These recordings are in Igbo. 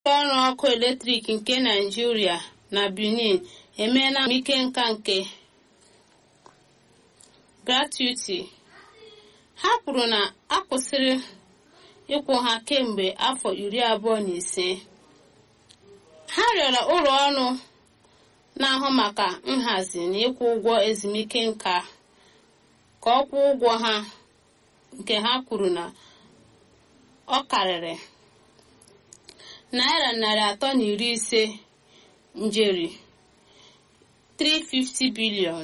ọrụ ọkụ eletrik nke naijiria na benin emeela ike nka nke gratuity ha kwuru na a kwụsịrị ịkwụ ha kemgbe afọ iri abụọ na ise ha rịọrọ ụlọ ọrụ na-ahụ maka nhazi na ịkwụ ụgwọ ezumike nka ka ọ kwụọ ụgwọ ha nke ha kwuru na ọ karịrị naira narị atọ na iri ise njeri 350 bilion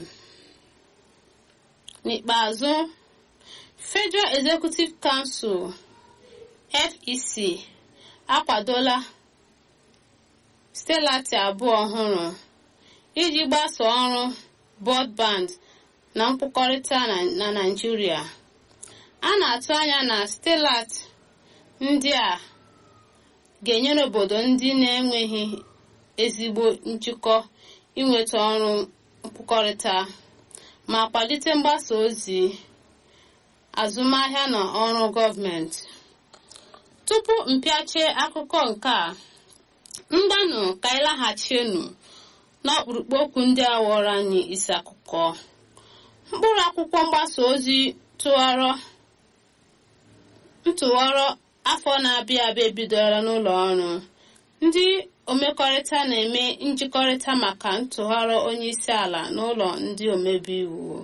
n'ikpeazụ federal executive council fec akwadola stelati abụọ ọhụrụ iji gbasoo ọrụ broadband na nkwukọrịta na naijiria a na-atụ anya na stelat ndị a ga-enyere obodo ndị na-enweghị ezigbo njikọ inweta ọrụ nkwukọrịta ma kwalite mgbasa ozi azụmahịa na ọrụ gọọmenti tupu mpịache akụkọ nke a mgbanụ ka anyị laghachienu n'ọkpụrụkpụ okwu ndị a wọrọ anyị isi akụkọ mkpụrụ akwụkwọ mgbasa ozi tụwarọ ntụwarọ afọ na-abịa abịa ebidola n'ụlọ ọrụ ndị omekọrịta na-eme njikọrịta maka ntụgharị onye isi ala n'ụlọ ndị omebe iwu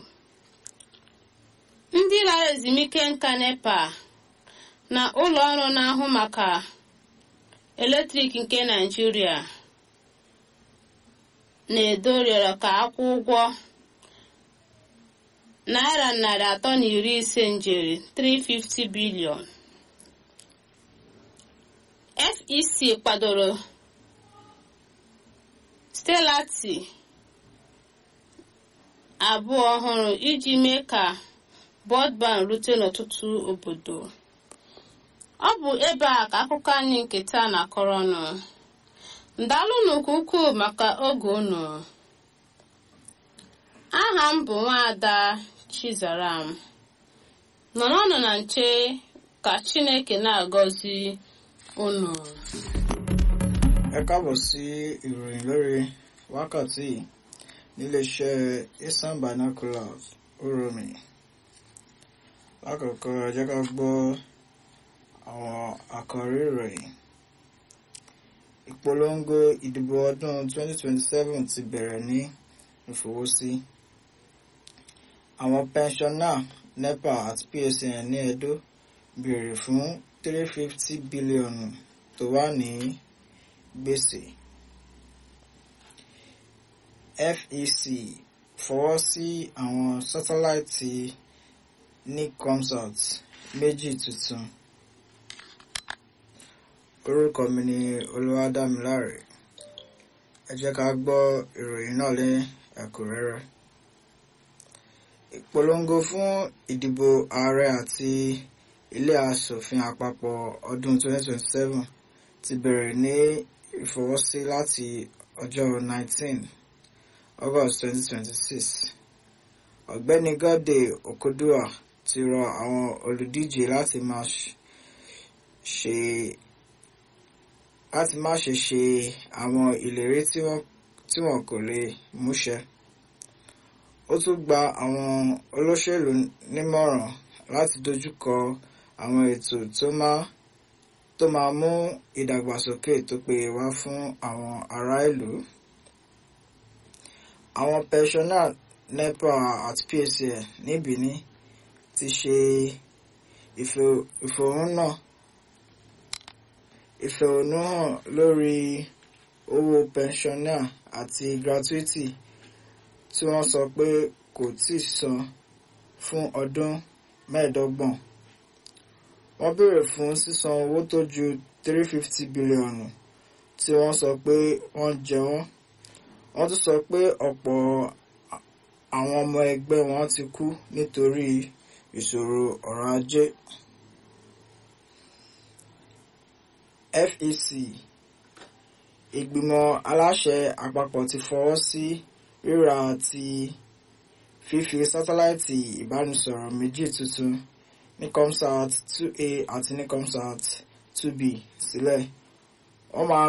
ndị lara ezumike nka nepa na ụlọ ọrụ na-ahụ maka eletrik nke naijiria na-edo rịọrọ ka akwụ ụgwọ naira narị atọ na iri ise njeri 350 bilion fec kwadoro stelati abụọ ọhụrụ iji mee ka bọdban rute n'ọtụtụ obodo ọ bụ ebe a ka akụkọ anyị nke taa na-akọrọ ọnụ ndalụnụ nke ukwuu maka oge unu aha m bụ nwaada chizaram nọrọnụ na nche ka chineke na-agọzi unu ẹ káàbọ̀ sí ìròyìn lórí wákàtí níléeṣẹ́ eastern binoculars oromi lákòókò ẹ jẹ́ ká gbọ́ àwọn àkọ́rí ìròyìn ìpolongo ìdìbò ọdún 2027 ti bẹ̀rẹ̀ ní ìfọwọ́sí àwọn pẹnṣọ́nà nepa àti psn ní edo béèrè fún 350 bílíọ̀nù tó wà ní gbèsè fec fọwọ́ sí àwọn sátáláìtì nicomsat méjì tuntun orúkọ mi ni olúwadámiláre ẹ jẹ́ ká gbọ́ ìròyìn náà ní ẹ̀kúnrẹ́rẹ́ ìpolongo fún ìdìbò ààrẹ àti ilé asòfin àpapọ̀ ọdún 2027 ti bẹ̀rẹ̀ ní ìfọwọ́sí láti ọjọ́ 19 August 2026 ọ̀gbẹ́ni Gode Okodua ti rọ àwọn olùdíje láti má ṣe láti má ṣe ṣe àwọn ìlérí tí wọn kò lè múṣẹ ó tún gba àwọn olóṣèlú nímọ̀ràn láti dojúkọ àwọn ètò tó máa tó máa mú ìdàgbàsókè tó péye wá fún àwọn ará ìlú. àwọn pẹ̀sọ́nà nepa àti psn ní benin ti ṣe ìfẹ̀hónúhàn ìfẹ̀hónúhàn lórí owó pẹ̀nsọ́nà àti gratuity tí wọ́n sọ pé kò tíì san fún ọdún mẹ́ẹ̀ẹ́dọ́gbọ̀n wọ́n béèrè fún sísan owó tó ju 350 bílíọ̀nù tí wọ́n sọ pé wọ́n jẹ wọ́n wọ́n tún sọ pé ọ̀pọ̀ àwọn ọmọ ẹgbẹ́ wọn ti kú nítorí ìṣòro ọ̀rọ̀ ajé fec ìgbìmọ̀ aláṣẹ àpapọ̀ ti fọwọ́ sí rírà àti fífi sátáláìtì ìbánisọ̀rọ̀ méjì tuntun nicomsat 2a àti nicomsat 2b sílẹ̀ wọ́n máa